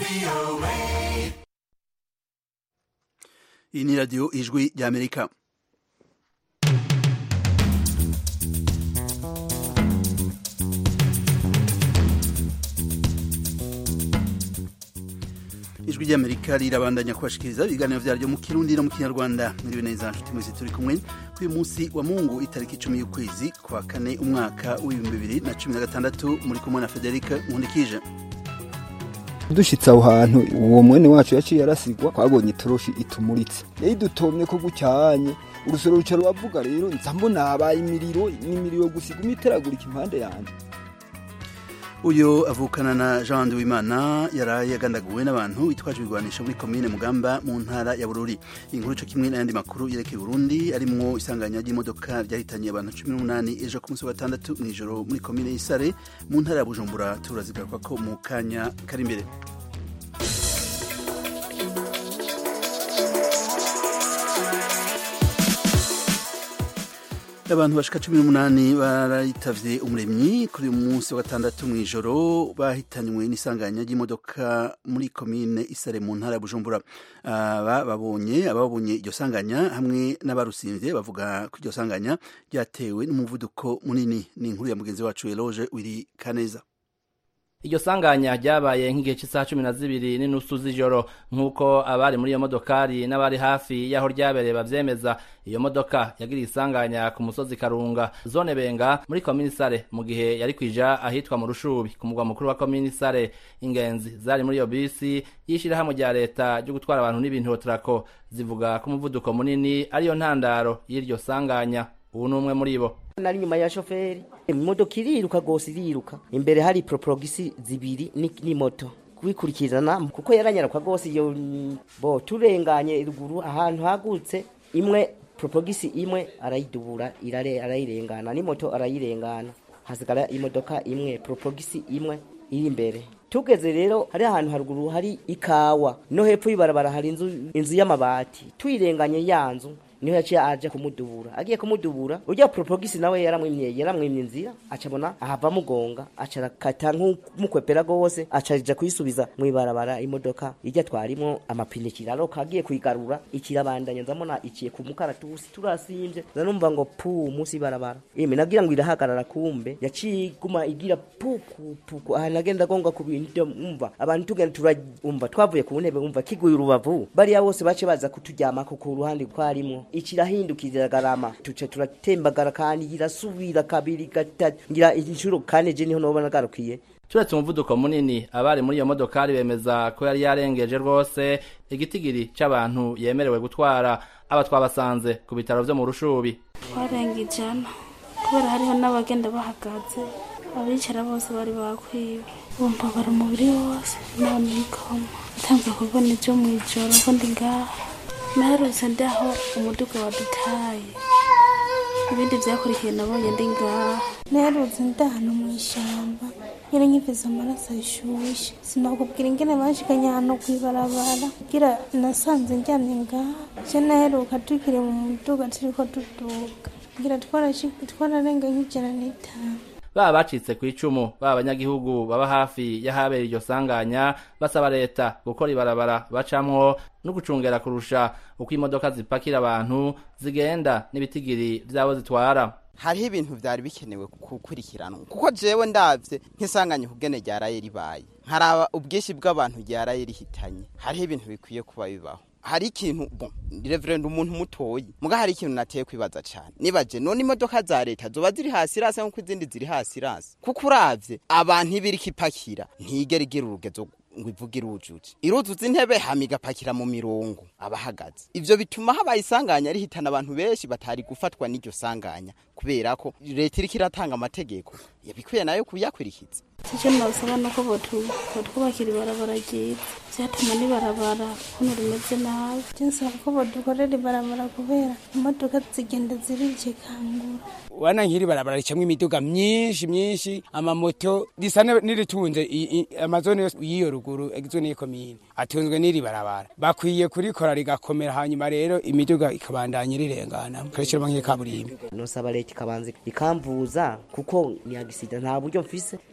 iyi ni radiyo ijwi ry'amerika ijwi ry'amerika rirabandanya kubashikiriza ibiganiro vyaryo mu kirundi no mu kinyarwanda muriwe neza nshuti mwese turi kumwe k'uyu munsi wa mungu itariki icumi y'ukwezi kwa kane umwaka w'ibihumbi bibiri na cumi na gatandatu muri kumwe na federike nkundikije dushitse aho hantu uwo mwene wacu yaciye arasigwa twabonye itoroshi itumuritse yari dutomye ko gucyanye urusoro ruca ruravuga rero nza mbona habaye imiriro n'imiriro gusa iguma iteragurika impande yanjye uyu avukana na jean wimana yaraye agandaguwe n'abantu bitwaje ibigwanisho muri komine mugamba mu ntara ya bururi inkuru ico kimwe n'ayandi makuru yerekeye burundi arimwo isanganya ry'imodoka ryahitanye abantu cumi n'umunani ejo ku munsi wa gatandatu mw'ijoro muri komine y'isare mu ntara ya bujumbura turazigaruka ko mu kanya kari imbere abantu bashika cumi n'umunani barayitavye umuremyi kuri uyu munsi wa gatandatu mw'ijoro bahitanywe n'isanganya ry'imodoka muri komine isare mu ntara ya bujumbura aba babonye ababonye iryo sanganya hamwe n'abarusimvye bavuga ko iryo sanganya ryatewe n'umuvuduko munini ni inkuru ya mugenzi wacu eloge wiri kaneza iryo sanganya ryabaye nk'igihe cy'isaha cumi na zibiri n'inusu z'ijoro nk'uko abari muri iyo modokari n'abari hafi y'aho ryabereye bavyemeza iyo modoka yagiriye isanganya ku musozi karunga zone benga muri komini sare mu gihe yari kwija ahitwa mu rushubi ku mugwa mukuru wa komini sare ingenzi zari muri iyo bisi y'ishirahamwe rya leta ryo gutwara abantu n'ibintu hotrako zivuga ko umuvuduko munini ariyo ntandaro y'iryo sanganya ubu ni umwe muri bo nari nyuma ya shoferi imodoka iriruka gose iriruka imbere hari proprogisi zibiri ni moto kubikurikirana kuko yaranyarukwa gose iyo bo turenganye ruguru ahantu hagutse imwe proprogisi imwe arayidubura irare arayirengana ni moto arayirengana hasigara imodoka imwe proprogisi imwe iri imbere tugeze rero hari ahantu haruguru hari ikawa no hepfo y'ibarabara hari inzu inzu y'amabati tuyirenganye ya nzu niho yaciye aje kumudubura agiye kumudubura urya propogisi nawe yaramwimye yaramwimye inzira acabona ahava mugonga acarakata nk'umukwepera gose acaja kuyisubiza mwibarabara imodoka irya twarimo amapine kiraroka agiye kuyigarura ikirabandanya nzamona iciye ku mukaratusi turasimvye zanumva ngo pu musi barabara ime nagira ngo irahagarara kumbe yaciye iguma igira puku puku aha nagenda gonga ku bintu umva abantu tugenda turumva twavuye ku ntebe umva kiguye urubavu bariya bose bace baza kuturyamako ku ruhande twarimo ikirahindukira garama tuce turatembagara kandi irasubira kabiri gatatu ngira inshuro kane je niho nobona garukiye turetse umuvuduko munini abari muri iyo modokari bemeza ko yari yarengeje rwose igitigiri c'abantu yemerewe gutwara aba twabasanze ku bitaro vyo mu rushubi twarenga ijana kubera hariho n'abagenda bahagaze abicara bose bari bakwiwe bumva bari umubiri wose none ikoma ntanzwe kubona ivyo mw'ijoro ko ndi ngaha naherutse ndaho umuduga wadutaye ibindi vyakurikiye nabonye ndi ngaha naherutse ndahano mw'ishamba nyene nkivize amaraso ashushe sinakubwira ingene banshikanye hano kw'ibarabara kugira nasanze ndyamye ngaha je naheruka tukiri mu muduga turiko tuduga kugira twararenga nk'ijana n'itanu baba bacitse ku icumu baba abanyagihugu baba hafi y'ahabera iryo sanganya basaba leta gukora ibarabara bacamwo no gucungera kurusha uko imodoka zipakira abantu zigenda n'ibitigiri vy'abo zitwara hariho ibintu vyari bikenewe gukurikiranwa kuko jewe ndavye nk'isanganya kugene ryaraye ribaye nkaraba ubwinshi bw'abantu ryaraye rihitanye hariho ibintu bikwiye kuba bibaho hari ikintu bon reverend umuntu mutoyi muga hari ikintu nateye kwibaza cyane nibaje none imodoka za leta zoba ziri hasi rase nkuko izindi ziri hasi rase kuko uravye abantu ibiri kipakira ntigera igira urugezo ngo ivuge irujuje iruzuza intebe hama igapakira mu mirongo abahagaze ivyo bituma habaye isanganya rihitana abantu benshi batari gufatwa n'iryo sanganya kubera ko leta iriko iratanga amategeko yabikwiye nayo kuyakwirikiza icyo nabasaba nuko botwubakira ibarabara ryiza vyatuma n'ibarabara kuno rimeze nabi nsaba ko bodukorera ibarabara kubera imodoka zigenda zirikikangura wana nk'iri barabara ricamwo imiduga myinshi myinshi amamoto risa n'iritunze amazone yose y'iyo ruguru zone y'ikomine atunzwe n'iri barabara bakwiye kurikora rigakomera hanyuma rero imiduga ikabandanya irirengana karishyiramo nk'ikaburimbi nosaba leta ikabanza ikamvuza kuko ni agisida nta buryo mfise sinovuga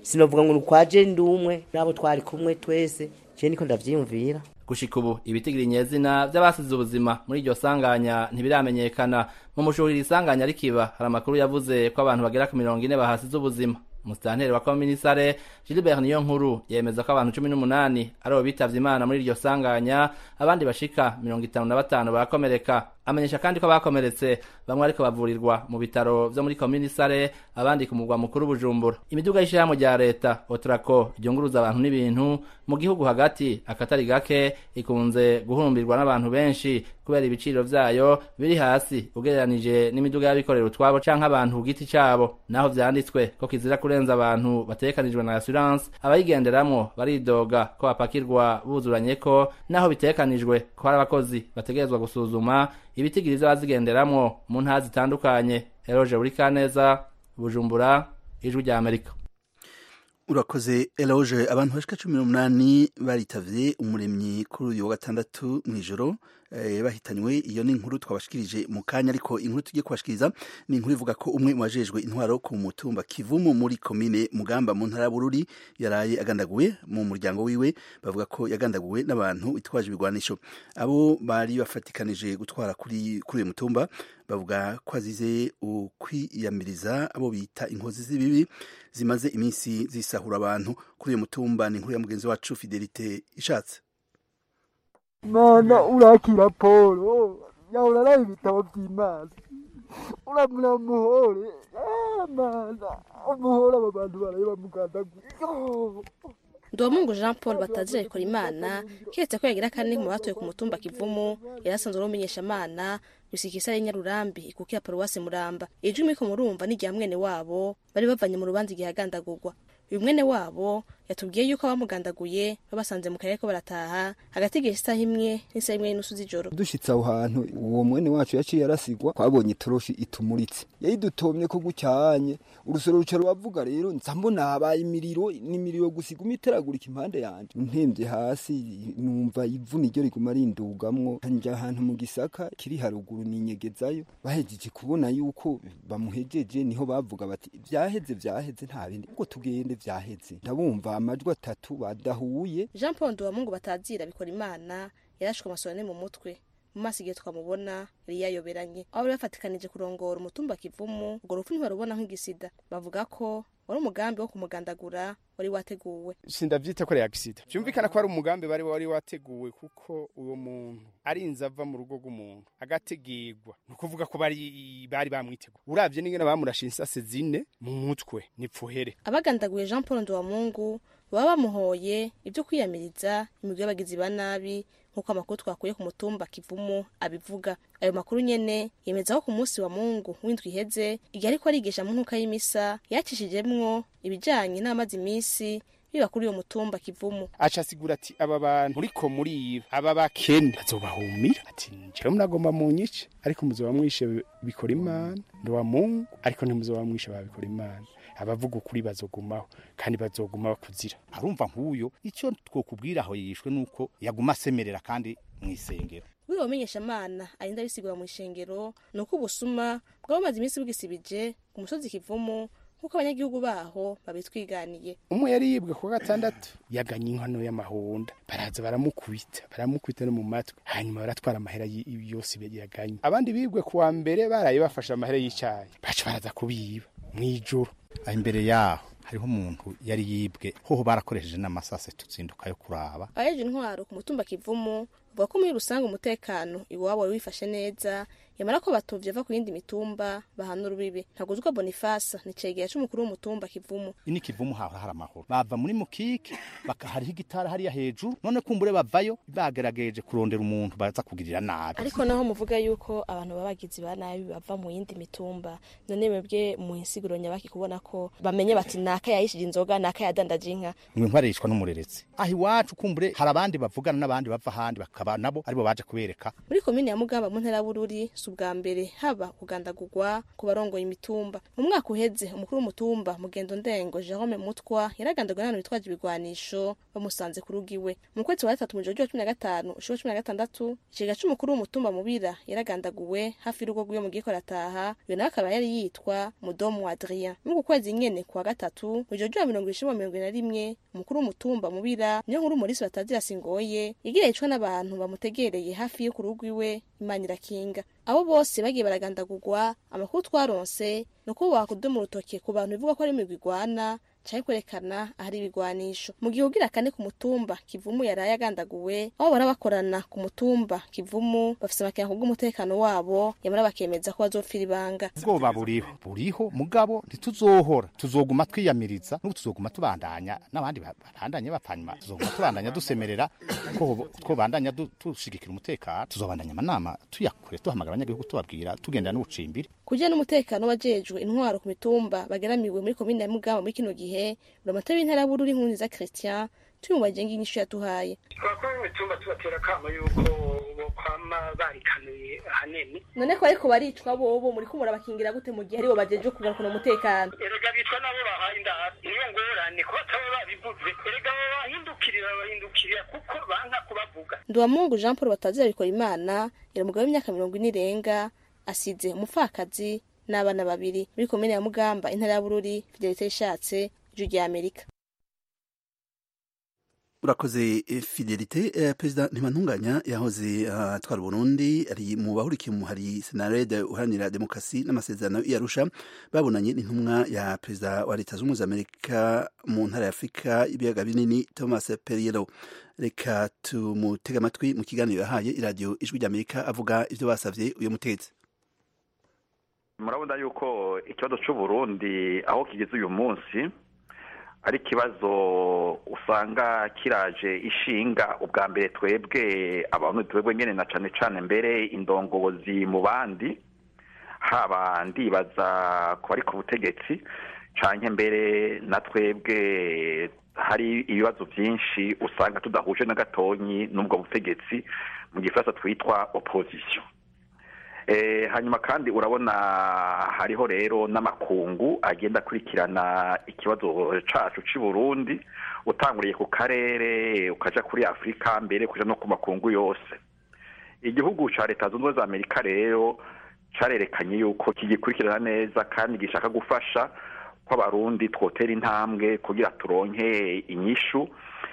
ngo kwaje ndi umwe nabo twari kumwe twese je niko ndavyiyumvira gushika ubu ibitigiri nyezina vy'abasize ubuzima muri iryo sanganya ntibiramenyekana mu mushuhiri isanganya rikiba hari amakuru yavuze ko abantu bagera ku mirongo ine bahasize ubuzima umusitanteri wa komisare gilbert niyo nkuru yemeza ko abantu cumi n'umunani aribo bitavye imana muri iryo sanganya abandi bashika mirongo itanu na batanu barakomereka amenyesha kandi ko bakomeretse bamwe ariko bavurirwa mu bitaro vyo muri komini sare abandi ku mugwa mukuru bujumbura imiduga y'ishirahamwe rya leta otrako ryunguruza abantu n'ibintu mu gihugu hagati akatari gake ikunze guhurumbirwa n'abantu benshi kubera ibiciro vyayo biri hasi ugereranije n'imiduga y'abikorera utwabo canke abantu ku giti cabo naho vyanditswe ko kizira kurenza abantu batekanijwe na assurance abayigenderamwo baridoga ko bapakirwa buzuranye ko naho bitekanijwe ko hari abakozi bategerezwa gusuzuma ibitigiri vy'abazigenderamwo mu ntara zitandukanye eroje buri kaneza bujumbura ijwi rya amerika urakoze eloge abantu bashika cumi n'umunani baritavye umuremyi kuri uyu wa gatandatu mw'ijoro eh, bahitanywe iyo ni inkuru twabashikirije mu kanya ariko inkuru tugiye kubashikiriza ni inkuru ivuga ko umwe mu bajejwe intwaro ku mutumba kivumu muri komine mugamba mu ntara bururi yaraye agandaguwe mu muryango wiwe bavuga ko yagandaguwe n'abantu bitwaje ibigwanisho abo bari bafatikanije gutwara kuri kuri uyu mutumba bavuga ko azize ukwiyamiriza abo bita inkozi z'ibibi zimaze iminsi zisahura abantu kuri uyu mutumba ni inkuru ya mugenzi wacu fidelite ishatse mana urakira polo yahora araye ibitabo by'imana uramura muhore Ah, mana umuhore aba bantu baraye bamugandaguye Yo! Ndomungu Jean Paul batazira ikora imana kiretse ko yagira kane mu batuye ku mutumba Kivumu yarasanzwe ari umumenyeshamana gusikisa ari Nyarurambi ikukira paruwasi Muramba ijwi miko murumva ni rya mwene wabo bari bavanye mu rubanza igihe agandagurwa uyu mwene wabo yatubwiye yuko abamugandaguye babasanze mu karere ko barataha hagati y'igihe isaha imwe n'isaha imwe n'inusu z'ijoro dushitse aho hantu uwo mwene wacu yaciye arasigwa twabonye itoroshi itumuritse yayidutomye ko gucyanye urusoro ruca ruravuga rero nza mbona habaye imiriro n'imiriro gusa iguma iteragurika impande yanje ntembye hasi numva ivu niryo riguma rindugamwo njya ahantu mu gisaka kiri haruguru ninyegezayo bahejeje kubona yuko bamuhejeje niho bavuga bati vyaheze vyaheze nta bindi ubwo tugende vyaheze ndabumva amajwi atatu badahuye Jean Paul Ndomungu batazira bikora imana yarashwe amasonane mu mutwe mu maso igihe twamubona yari yayoberanye aho bari bafatikanije kurongora umutumba kivumu urwo rupfu ntibarubona nk'igisida bavuga ko wari umugambi wo kumugandagura wari wateguwe sindavyita ko ari agisida vyumvikana ko ari umugambi bari wari wateguwe kuko uwo muntu arinze ava mu rugo rw'umuntu agategirwa ni ukuvuga ko bari bari bamwiteguye uravye n'ingene bamurashe insase zine mu mutwe nipfuhere abagandaguye Jean Paul Ndomungu baba bamuhoye ibyo kwiyamiriza imigwi y'abagizi ba nabi nk'uko amakuru twakuye ku mutumba kivumu abivuga ayo makuru nyene yemeza ko ku munsi wa mungu w'indwi iheze igihe ariko arigisha mu nkuka y'imisa yacishijemwo ibijanye n'amazi imisi biba kuri uyo mutumba kivumu aca asigura ati aba bantu muriko muriba aba bakene bazobahumira ati jewe munagomba munyice ariko muzoba mwishe bikora imana ndowa mungu ariko ntimuzoba mwishe babikora imana abavuga ukuri bazogumaho kandi bazoguma bakuzira arumva nk'uyo icyo twokubwira aho yishwe nuko yaguma asemerera kandi mu isengero buri bamenyeshamana arinda bisigura mu ishengero ni uko ubusuma bwabamaze iminsi bwisibije ku musozi kivumu nk'uko abanyagihugu baho babitwiganiye umwe yari yibwe ku wa gatandatu yaganye inkono y'amahonda baraza baramukubita baramukubita no mu matwi hanyuma baratwara amahera y- yose yaganye abandi bibwe ku wa mbere baraye bafashe amahera y'icyayi baca baraza kubiba mw'ijoro aho imbere yaho hariho umuntu yari yibwe hoho barakoresheje n'amasase tuzinduka yo kuraba abajeje intwaro ku mutumba kivumu bavuga ko muri rusange umutekano iwabo wari wifashe neza yamara ko batovye ava ku yindi mitumba bahana urubibe ntaguzwa bonifasa ni cegera c'umukuru w'umutumba kivumu ini kivumu hahora hari amahoro bava muri mukike baka hariho igitara hariya hejuru none kumbure bavayo bagerageje kurondera umuntu baza kugirira nabi ariko naho muvuga yuko abantu babagizi ba nabi bava mu yindi mitumba none mwebwe mu insiguro nyabaki kubona ko bamenye bati naka yayishije inzoga naka yadandaje inka mwe nkwarishwa n'umureretse aho iwacu kumbure hari abandi bavugana n'abandi bava ahandi bakaba nabo aribo baje kubereka muri komine ya mugamba mu ntara ya bururi si ubwa mbere haba kugandagurwa ku barongoye imitumba mu mwaka uheze umukuru w'umutumba mugendo ndengo jerome mutwa yaragandaguwe n'abantu bitwaje ibigwanisho bamusanze ku rugo iwe mu kwezi kwa gatatu mu ijoro rya cumi na gatanu ushuro cumi na gatandatu ikigega c'umukuru w'umutumba mubira yaragandaguwe hafi y'urugo rw'iwe mu gihe arataha uyo nawe akaba yari yitwa mudomu adrien muri uku kwezi nyene kuwa gatatu mu ijoro rya mirongo ishimwa mirongo ine na rimwe umukuru w'umutumba mubira niyo nkuru umulisi batazira singoye igira yicwa n'abantu bamutegereye hafi yo ku rugo iwe imana irakinga abo bose bagiye baragandagurwa amakuru twaronse ni uko wakudoma urutoke ku bantu bivuga ko ari imigwi igwana canke kwerekana ahari ibigwanisho mu gihe ugira kane ku mutumba kivumu yaraye agandaguwe aho bara bakorana ku mutumba kivumu bafise amakenga kubw'umutekano wabo yamara bakemeza ko bazopfira ibanga ubwoba buriho buriho mugabo ntituzohora tuzoguma twiyamiriza n'ubu tuzoguma tubandanya n'abandi ba- babandanye bapfanyuma tuzoguma tubandanya dusemerera ko ko bandanya du- dushigikira umutekano tuzobandanya amanama tuyakure duhamagara abanyagihugu tubabwira tugendera n'ubucimbiri kugira n'umutekano wajejwe intwaro ku mitumba bageramiwe muri komine ya mugamba muri kino gihe buramatari w'intara y'abururi nkunziza christian turi mu bagenga inyishu yaduhaye twakora imitumba tubatera akamo yuko bokwama barikanuye ahanini none ko ariko baricwa bobo muri ko murabakingira gute mu gihe aribo bajeje kugarukana umutekano erega bicwa nabo bahaye indahari niyo ngorane ko bataba babivuze erega abo bahindukirira babahindukirira kuko banka kubavuga nduwamungu jean paul batazira bikora imana yari umugabo w'imyaka mirongo ine irenga asize umupfakazi n'abana babiri muri komine ya mugamba intara ya bururi fidelite yishatse ijwi rya amerika urakoze eh, fidelite eh, perezida ntibantunganya yahoze ah, atwara uburundi ari mu bahurikiye mu hari senarede uharanira demokarasi n'amasezerano y'arusha babonanye n'intumwa ya perezida wa leta zunze ubumwe za amerika mu ntara ya afurika y'ibiyaga binini thomas periero reka tumutege amatwi mu kiganiro yahaye iradiyo ijwi ry'amerika avuga ivyo basavye uyu mutegetsi murabona yuko ikibazo c'uburundi aho kigeze uyu munsi ari ikibazo usanga kiraje ishinga ubwa mbere twebwe abantu twebwe nyene na cane cane mbere indongozi mu bandi haba ndibaza ku bari ku butegetsi canke mbere na twebwe hari ibibazo vyinshi usanga tudahuje na gatonyi n'ubwo butegetsi mu gifaransa twitwa opposition Eh, hanyuma kandi urabona hariho rero n'amakungu agenda akurikirana ikibazo cacu c'i Burundi utanguriye ku karere ukaja kuri Afurika mbere kuja no ku makungu yose igihugu ca leta zunze ubumwe za Amerika rero carerekanye yuko kigikurikirana neza kandi gishaka gufasha ko abarundi twotera intambwe kugira turonke inyishu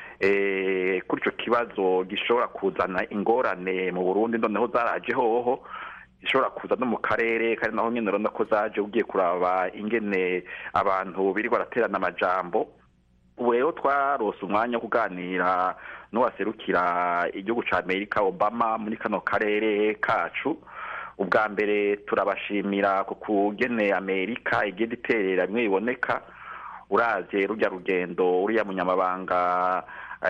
eh, kuri ico kibazo gishobora kuzana ingorane mu Burundi noneho zaraje hoho ishobora kuza no mu karere kandi naho nyene urabona ko zaje ugiye kuraba ingene abantu birirwa baraterana amajambo ubu rero twarose umwanya wo kuganira n'uwaserukira igihugu ca amerika obama muri kano karere kacu ubwa mbere turabashimira ku kugene amerika igenda iterera bimwe biboneka uravye rurya rugendo uriya munyamabanga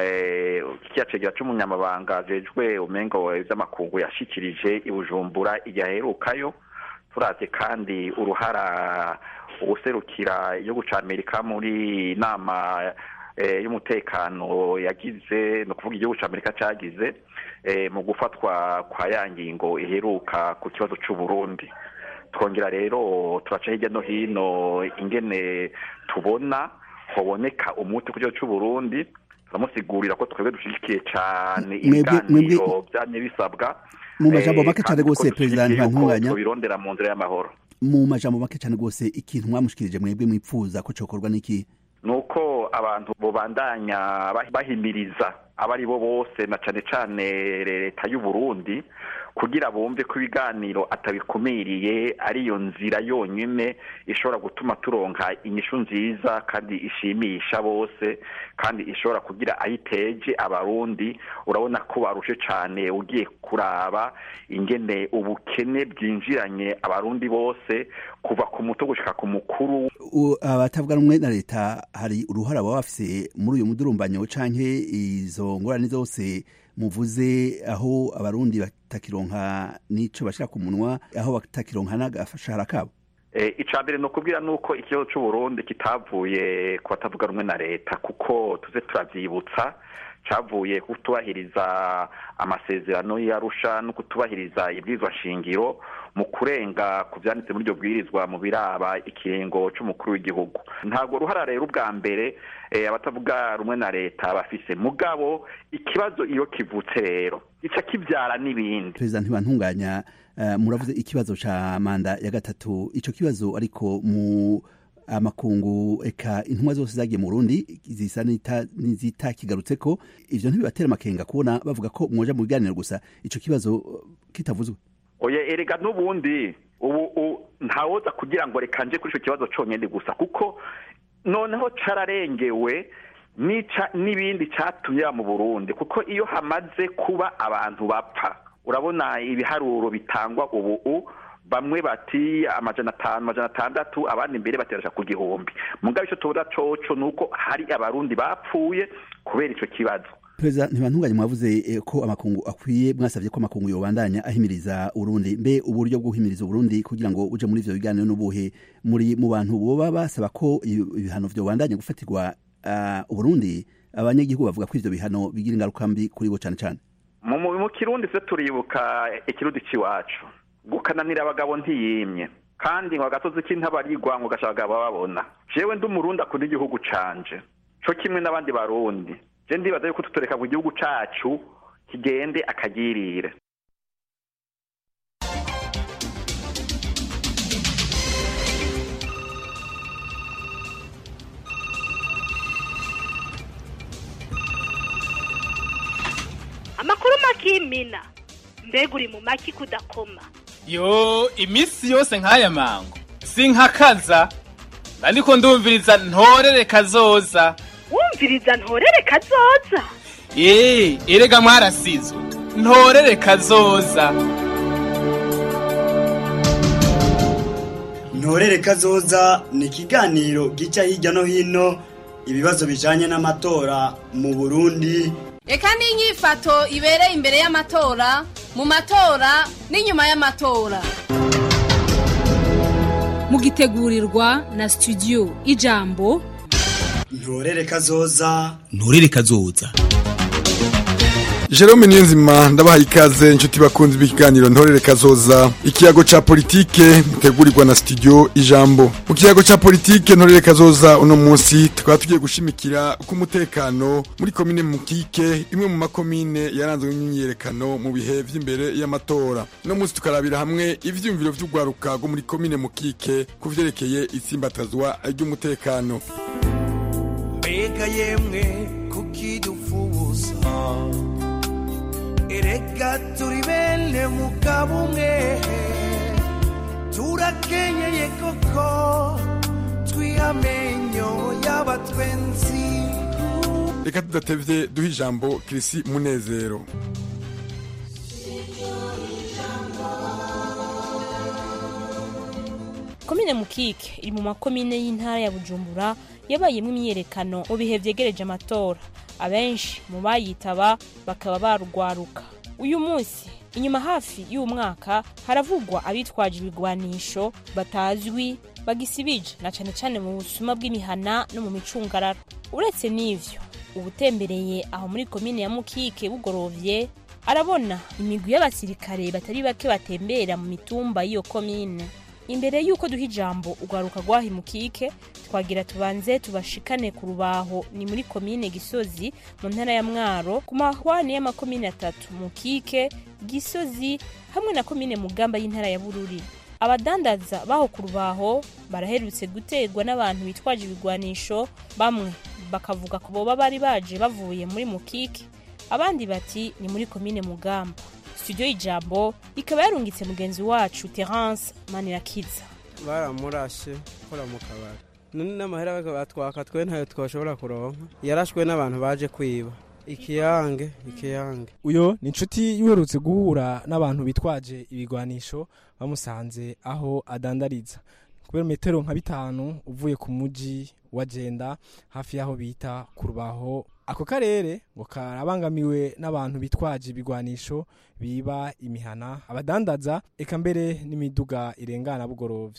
eh, kiya cegera c'umunyamabanga ajejwe umengo vy'amakungu yashikirije i bujumbura igihe aherukayo turavye kandi uruhara uguserukira igihugu ca amerika muri nama eh, y'umutekano yagize ni ukuvuga igihugu ca amerika cagize eh, mu gufatwa kwa ya ngingo iheruka ku kibazo c'uburundi twongera rero turaca hirya no hino ingene tubona hoboneka umuti ku kibazo c'uburundi turamusigurira ko twebwe dushigikiye cane Mwebwe- ibiganiro mwebwe- vyamye bisabwa Mu majambo eh, make cane kandi ko rwose, Perezida dushigikiye yuko Ntibantunganya. tubirondera mu nzira y'amahoro mu majambo make cane rwose ikintu mwamushikirije mwebwe mwipfuza ko cokorwa n'iki nuko abantu bobandanya bah- bahimiriza abari bo bose na cane cane leta y'u Burundi kugira bumve ko ibiganiro atabikumiriye ariyo nzira yonyine ishobora gutuma turonka inyishu nziza kandi ishimisha bose kandi ishobora kugira ayiteje abarundi urabona ko barushe cane ugiye kuraba ingene ubukene bwinjiranye abarundi bose kuva ku muto gushika ku mukuru U- abatavuga rumwe na leta hari uruhara baba bafise muri uyu mudurumbanyo canke izo ngorane zose muvuze aho abarundi batakironka n'ico bashira ku munwa aho batakironka n'agashahara kabo Eh, ica mbere ni ukubwira nuko ikibazo c'uburundi kitavuye ku batavuga rumwe na leta kuko tuze turavyibutsa cavuye kutubahiriza amasezerano y'arusha no kutubahiriza ibwirizwa shingiro mu kurenga ku vyanditse muri iryo bwirizwa mu biraba ikiringo c'umukuru w'igihugu ntabwo ruhara rero ubwa mbere eh, abatavuga rumwe na leta bafise mugabo ikibazo iyo kivutse rero gica kivyara n'ibindi perezida ntibantunganya uh, muravuze ikibazo ca manda ya gatatu ico kibazo ariko mu amakungu eka intumwa zose zagiye mu Burundi zisa n'ita- n'izitakigarutseko ivyo ntibibatera amakenga kubona bavuga ko mwoja mu biganiro gusa ico kibazo uh, kitavuzwe oya erega n'ubundi ubu u- ntawoza kugira ngo reka nje kuri ico kibazo conyene gusa kuko noneho cararengewe nica n'ibindi catumye mu Burundi kuko iyo hamaze kuba abantu bapfa urabona ibiharuro bitangwa ubu u bamwe bati amajana atanu amajana atandatu abandi imbere baterasha ku gihumbi mugabo ico tubona coco nuko hari abarundi bapfuye kubera ico kibazo perezida ntibantunganye mwavuze eh, ko amakungu akwiye mwasavye ko amakungu yobandanya ahimiriza urundi mbe uburyo bwo guhimiriza uburundi kugira ngo uje muri ivyo biganiro n'ubuhe muri mu bantu boba basaba ko ibi- ibihano vyobandanya gufatirwa uh, uburundi abanyagihugu bavuga ko ivyo bihano bigira ingaruka mbi kuri bo cane cane mu mu mu kirundi se turibuka ikirundi c'iwacu gukananira abagabo ntiyimye kandi ngo agasozi k'intabarigwa ngo gasha abagabo babona jewe ndi umurundi akunda igihugu canje co kimwe n'abandi barundi je ndibaza yuko tutoreka ngo igihugu cacu kigende akagirire amakuru makimina mbega uri mu maki kudakoma yo iminsi yose nk'aya mango sinkakaza ariko ndumviriza ntorere kazoza wumviriza ntorere kazoza eee erega mwarasizwe ntorere kazoza ntorere kazoza ni ikiganiro gica hirya no hino ibibazo bijanye n'amatora mu burundi reka n'inyifato ibereye imbere y'amatora mu matora n'inyuma y'amatora mugitegurirwa na studio ijambo ntorere kazoza nturere kazoza Jerome Niyonzima ndabahaye ikaze inshuti bakunzi b'ikiganiro ntorere kazoza ikiyago ca politike mutegurirwa na studio ijambo mu kiyago ca politike ntorere kazoza uno munsi tukaba tugiye gushimikira ku mutekano muri komine mukike imwe mu makomine yaranzwe n'imyiyerekano mu bihe vy'imbere y'amatora uno munsi tukarabira hamwe ivyumviro vy'ugwaruka rwo muri komine mukike ku vyerekeye itsimbatazwa ry'umutekano mbega yemwe kukidufuza erega turi bene mugabo umwe turakenyeye koko twihamenyo y'abatwenzi reka tudatevye duha ijambo kirisi munezero komine mukike iri mu makomine y'intara ya bujumbura yabayemo imyiyerekano mu bihe vyegereje amatora abenshi mu bayitaba bakaba barugwaruka uyu munsi inyuma hafi y'umwaka haravugwa abitwaje ibigwanisho batazwi bagisibije na cane cane mu busuma bw'imihana no mu micungararo uretse n'ivyo ubutembereye aho muri komine ya mukike bugorovye arabona imigwi y'abasirikare batari bake batembera mu mitumba y'iyo komine imbere y'uko duha ijambo urwaruka rwahimukike twagira tubanze tubashikane ku rubaho ni muri komine gisozi mu ntara ya mwaro ku mahwane y'amakomine atatu mukike gisozi hamwe na komine mugamba y'intara ya bururi abadandaza baho ku rubaho baraherutse guterwa n'abantu bitwaje ibigwanisho bamwe bakavuga ko boba bari baje bavuye muri mukike abandi bati ni muri komine mugamba studio y'ijambo ikaba yarungitse mugenzi wacu terence manirakiza baramurashe kora mu kabari none n'amahera batwaka twe ntayo twashobora kuronka yarashwe n'abantu baje kwiba ikiyange ikiyange uyo ni inshuti yuherutse guhura n'abantu bitwaje ibigwanisho bamusanze aho adandariza kubera metero nka bitanu uvuye ku muji wa jenda hafi y'aho bita ku rubaho ako karere ngo karabangamiwe n'abantu bitwaje ibigwanisho biba imihana abadandaza eka mbere n'imiduga irengana bugorovye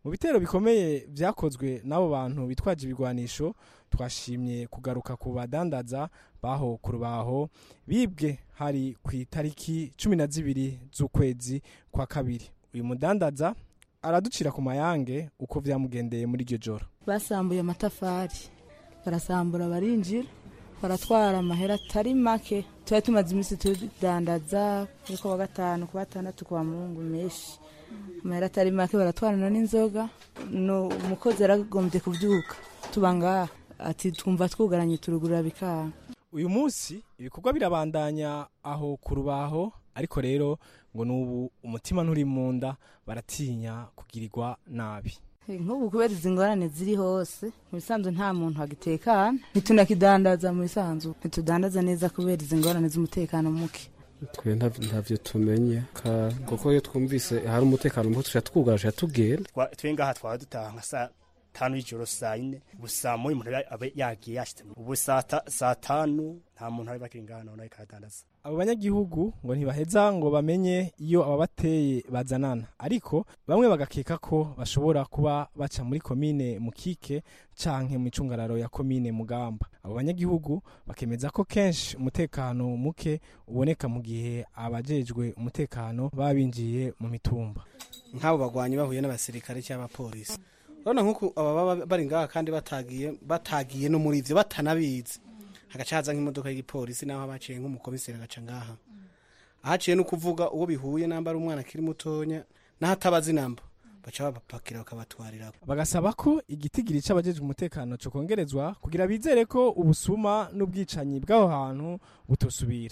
mu bitero bikomeye byakozwe n'abo bantu bitwaje ibigwanisho twashimye kugaruka ku badandaza baho ku rubaho bibwe hari ku itariki cumi na zibiri z'ukwezi kwa kabiri uyu mudandaza araducira ku mayange uko byamugendeye muri iryo joro basambuye amatafari barasambura barinjira baratwara amahera atari make tuba tumaze iminsi tudandaza kuri kuwa gatanu kuwa gatandatu kuwa mungu menshi amahera atari make baratwarana n'inzoga no umukozi yaragombye kubyuka tuba ngaha ati twumva twugaranye turugurura bikanga uyu munsi ibikorwa birabandanya aho ku rubaho ariko rero ngo n'ubu umutima nturi mu nda baratinya kugirirwa nabi nk'ubu kubera izi ngorane ziri hose mu bisanzwe nta muntu wagitekana ntitunakidandaza mu bisanzwe ntitudandaza neza kubera izi ngorane z'umutekano muke twe ntavyo tumenye kuko iyo twumvise hari umutekano muke tuca twugara tuca tugenda twe ngaha twaba dutaha nka saa tanu y'ijoro saa yine ubu saa moya umuntu aba yagiye yashitse ubu saa tanu nta muntu ari bakiri ngaha nawe ariko aradandaza abo banyagihugu ngo ntibaheza ngo bamenye iyo ababateye bazanana ariko bamwe bagakeka ko bashobora kuba baca muri komine mukike canke mu icungararo ya komine mugamba abo banyagihugu bakemeza ko kenshi umutekano muke uboneka mu gihe abajejwe umutekano baba binjiye mu mitumba nk'abo bagwanyi bahuye n'abasirikare cyangwa abapolisi urabona nk'uko aba baba bari ngaha kandi batagiye batagiye no muri ivyo batanabizi hagaca haza nk'imodoka y'igipolisi naho abaciye nk'umukomiseri agaca ngaha ahaciye no kuvuga uwo bihuye namba ari umwana akiri mutonya naho atabazi namba baca babapakira bakabatwarira bagasaba ko igitigiri c'abajejwe umutekano co kongerezwa kugira bizere ko ubusuma n'ubwicanyi bw'aho hantu butosubira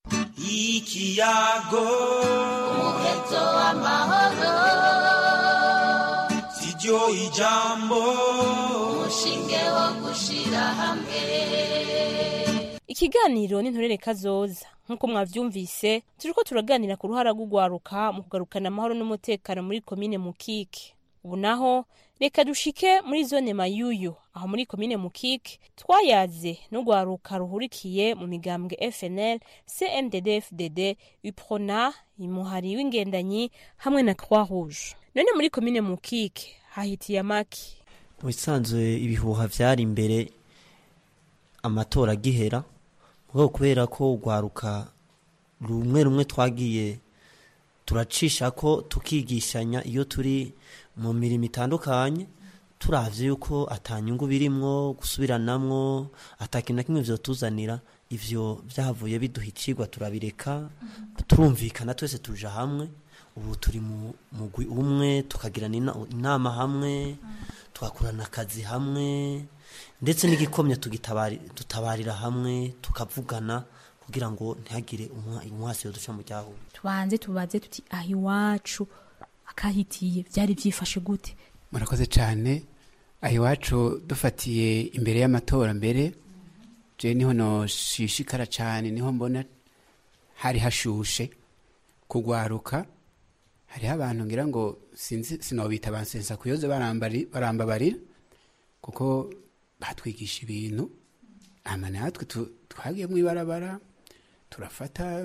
ikiyago umuheto w'amahoro siryo ijambo umushinge wo gushira hamwe ikiganiro n'intorere kazoza nk'uko mwavyumvise turiko turaganira ku ruhara rw'ugwaruka mu kugarukana amahoro n'umutekano muri komine mukike ubu naho reka dushike muri zone mayuyu aho muri komine mukike twayaze n'ugwaruka ruhurikiye mu migambwe fnl cndd fdd uprona imuhari w'ingendanyi hamwe na croix rouge none muri komine mukike hahitiye amaki mu bisanzwe ibihuha vyari imbere amatora agihera mugabo kubera ko urwaruka rumwe rumwe twagiye turacisha ko tukigishanya iyo turi mu mirimo itandukanye turavye yuko atanyungu birimwo gusubiranamwo atakintu na kimwe vyotuzanira ivyo vyavuye biduha icigwa turabireka turumvikana twese tuja hamwe ubu turi mu mugwi umwe tukagirana inama hamwe tugakorana akazi hamwe ndetse n'igikomye dutabarira hamwe tukavugana kugira ngo ntihagire umwasi duca mu ryahuye tubanze tubaze tuti aho iwacu akahitiye byari byifashe gute murakoze cyane aho iwacu dufatiye imbere y'amatora mbere je niho noshishikara cyane niho mbona hari hashushe kugwaruka hariho abantu ngira ngo sinzi sinobita bansensa kuyoze barambabarira kuko batwigisha ibintu ama natwe twagiye mu ibarabara turafata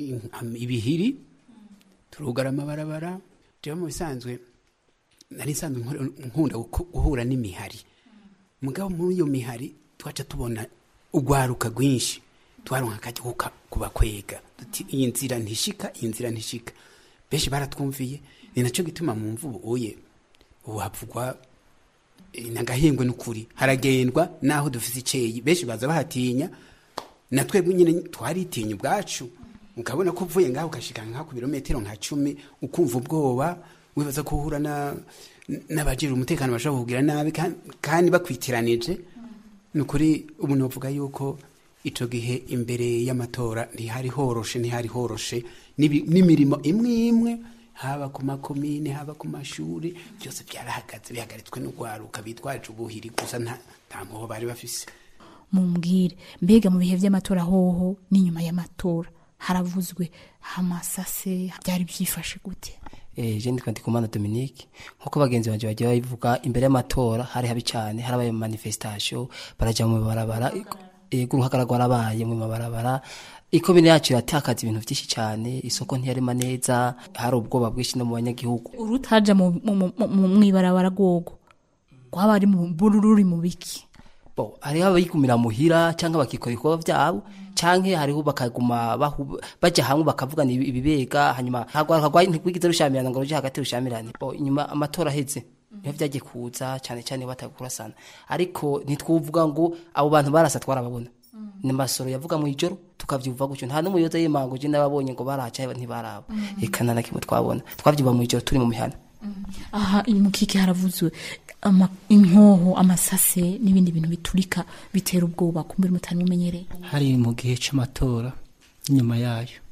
ibihiri turugara amabarabara jewe mu bisanzwe nari nsanzwe nkunda guhura n'imihari mugabo muri iyo mihari twaca tubona urwaruka rwinshi twaronka akajya kubakwega iyi nzira ntishika iyi nzira ntishika benshi baratwumviye ni nacyo gituma mu mvubu uye ubu havugwa nagahengwe n'ukuri haragendwa naho dufite icyeyi benshi baza bahatinya na twebwe nyine twaritinya ubwacu ukabona ko uvuye ngaho ukashika nka ku birometero nka cumi ukumva ubwoba wibaza ko uhura n'abajejwe umutekano bashobora kugira nabi kandi bakwitiranije ni ukuri ubu novuga yuko ico gihe imbere y'amatora ntihari horoshe ntihari horoshe n'imirimo imwe imwe haba ku makomine haba ku mashuri byose byarahagaze bihagaritswe n'urwaruka bitwaje ubuhiri gusa nta mpuho bari bafise mumbwire mbega mu bihe by'amatora hoho n'inyuma y'amatora haravuzwe amasase byari byifashe gute je ndikwa ndikumana dominique nkuko bagenzi banje bagiye babivuga imbere y'amatora hari habi cyane harabaye manifestation baraja mu barabara ego uruhagara rwarabaye mu mabarabara ikomine yacu iratakaza ibintu byinshi cyane isoko ntiyarema neza hari ubwoba bwinshi no mu banyagihugu urutaja mu mu- mu- mu- mw'ibarabara rwogo rwaba ari mu ruri mu biki bo hariho abayigumira muhira cyangwa bakikora ibikorwa byabo cyangwa hariho bakaguma bahu- bajya hamwe bakavugana ibi- ibibega hanyuma ntabwo ntigwigize rushamirana ngo ruje hagati rushamirane bo inyuma amatora aheze niho byagiye kuza cyane cyane batakurasana ariko ntitwuvuga ngo abo bantu barasa twarababona ni masoro yavuga mu ijoro tukavyumva gutyo nta n'umuyoza y'imango je n'ababonye ngo baraca ntibaraba eka nta na kimwe twabona twavyumva mu ijoro turi mu mihana aha iyi mukike haravuzwe ama- inkoho amasase n'ibindi bintu biturika bitera ubwoba kumbura mutari mumenyereye hari mu gihe c'amatora inyuma yayo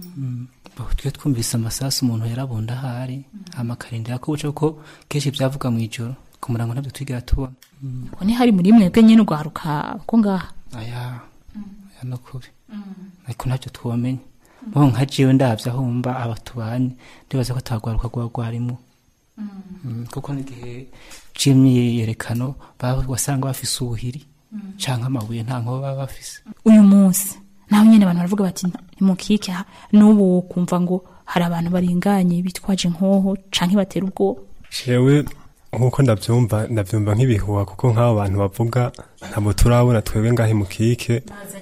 twe twumvise amasasu umuntu yarabunda ahari hama akarindira ko buca kuko kenshi byavuga mu ijoro ku murango ntabyo twigera tubona ko ni hari muri mwebwe nyine urwaruka ko ngaha aya aya no kuri ariko ntacyo twamenye bo nka jewe ndavye aho mba aba tubanye ndibaza ko atagwaruka rwa rwarimo Mm, kuko n'igihe c'imyiyerekano baba wasanga bafise ubuhiri canke amabuye nta nkoba baba bafise uyu munsi naho nyine abantu baravuga bati nimukike ha- n'ubu kumva ngo hari abantu baringanye bitwaje inkoho canke batera ubwoba jewe nkuko ndabyumva ndabyumva nk'ibihuha kuko nk'abo bantu bavuga ntabwo turabona twebwe ngahe mu kike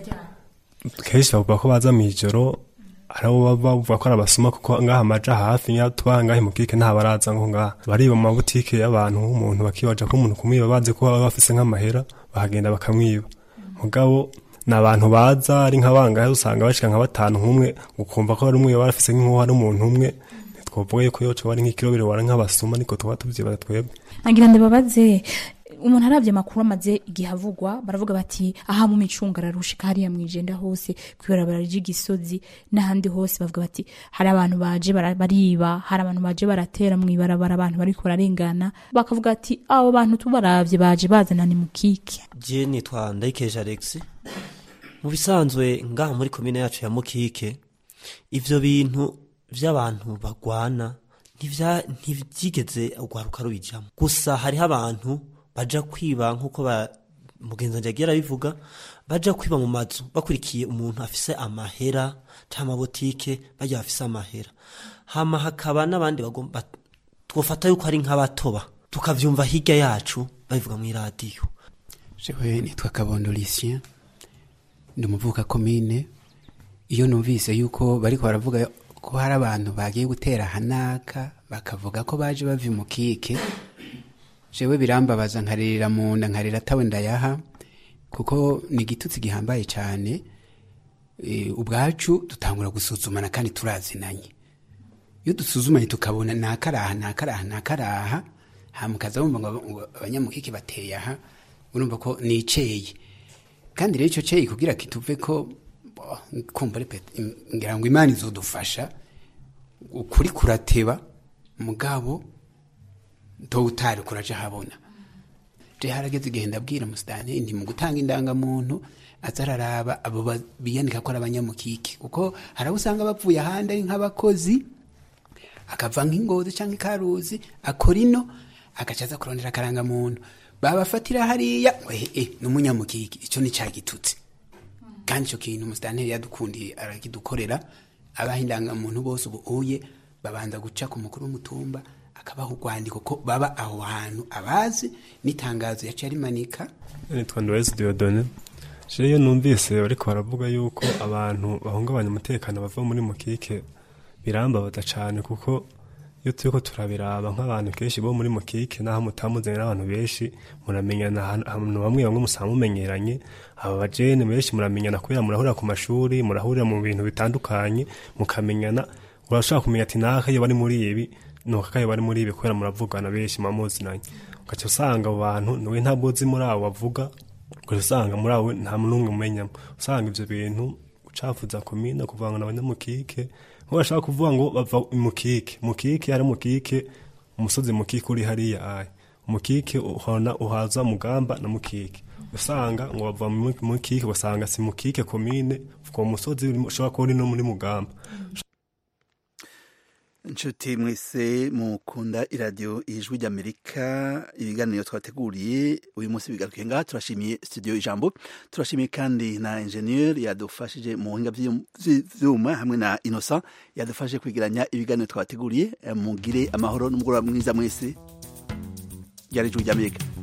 kenshi bavuga ko baza mu ijoro hari abo baba bavuga ko ari abasuma kuko ngaha amaja hafi niyo tuba ngahe mu kike nta baraza ngo ngaha bariba mu mabutike y'abantu nk'umuntu bakibaja ko umuntu kumwiba bazi ko baba bafise nk'amahera bahagenda bakamwiba mugabo ni abantu baza ari nk'abangahe usanga bashika nka batanu nk'umwe ukumva ko hari umwe baba bafise nk'uwo hari umuntu umwe twavuga yuko yoco bari nk'ikirobero wara nk'abasuma niko tuba tuvyibara twebwe nagira ndababaze umuntu arabye amakuru amaze igihe avugwa baravuga bati aha mu micunga ararushika hariya mu ijenda hose kwibarabara ry'igisozi n'ahandi hose bavuga bati hari abantu baje bara- bariba hari abantu baje baratera mu ibarabara abantu bariko bararengana bakavuga ati abo bantu tubaravye baje bazana ni mukike je nitwa ndayikeje alex mu bisanzwe ngaha muri komine yacu ya mukike ivyo bintu vy'abantu bagwana ntivya- ntivyigeze urwaruka rubijamo gusa hariho abantu baja kwiba nk'uko ba- mugenzi wanje yagiye arabivuga baja kwiba mu mazu bakurikiye umuntu afise amahera canke amabotike barya bafise amahera hama hakaba n'abandi bagomba twofata yuko ari nk'abatoba tukavyumva hirya yacu babivuga mw'iradiyo jewe nitwa kabondo lucien ndi umuvuka komine iyo numvise yuko bariko baravuga ko hari abantu bagiye gutera hanaka bakavuga ko baje bava mu kike jewe birambabaza nkaririra mu nda nkarira atawe ndayaha kuko ni igitutsi gihambaye cyane e, ubwacu dutangura gusuzumana kandi turazinanye iyo dusuzumanye tukabona nakaraha nakaraha nakaraha hamukaza bumva ngo ngo abanyamukike bateye aha urumva ko niceye kandi rero icyo cyeyi kugira kituve ko bo, kumva ari pet- im- ngira ngo imana izodufasha ukuri kurateba mugabo to utari kuraja habona je harageze igihe ndabwira musitani nti mu gutanga indangamuntu aza araraba abo ba- biyanika ko ari abanyamukike kuko hari abo usanga bapfuye ahandi ari nk'abakozi akava nk'ingozi cyangwa ikaruzi akora ino agaca aza kurondera akarangamuntu babafatira hariya ngo ehe eh, ni umunyamukike icyo ni cya gitutsi kandi icyo kintu umusitanteri yadukundiye arakidukorera abaha indangamuntu bose ubu uye babanza guca ku mukuru w'umutumba akabaha urwandiko ko baba aho hantu abazi n'itangazo yaciye arimanika nitwa Noes Diodone je iyo numvise bariko baravuga yuko abantu bahungabanya umutekano bava muri mukike birambabaza cane kuko iyo turiko turabiraba nk'abantu kenshi bo muri mukike naho mutamuzanye n'abantu benshi muramenyana ahantu ahantu bamwe bamwe musanga mumenyeranye aba bajene benshi muramenyana kubera murahurira ku mashuri murahurira mu bintu bitandukanye mukamenyana urashobora kumenya ati naka iyo bari muri ibi nuko akayo bari muri ibi kubera muravugana benshi muba ugaca usanga abo bantu niwe ntabwo uzi muri abo bavuga ugaca usanga muri abo nta n'umwe umenyamo usanga ivyo bintu ucafuza komine kuvanga na abanyamukike nko bashaka kuvuga ngo bava mukike mukike hari mukike umusozi mukike uri hariya aya mukike uhona uhaza mugamba na mukike usanga ngo bava mu mukike ugasanga si mukike komine uwo musozi uri- ushobora kuba uri no muri mugamba inshuti mwese mukunda iradiyo ijwi ry'amerika ibiganiro twateguriye uyu munsi bigarukiye ngaha turashimiye studio ijambo turashimiye kandi na enjeniyeri yadufashije mu buhinga by'ibyuma hamwe na inosa yadufashije kwegeranya ibiganiro twateguriye mugire amahoro n'umugoroba mwiza mwese ryari ijwi ry'amerika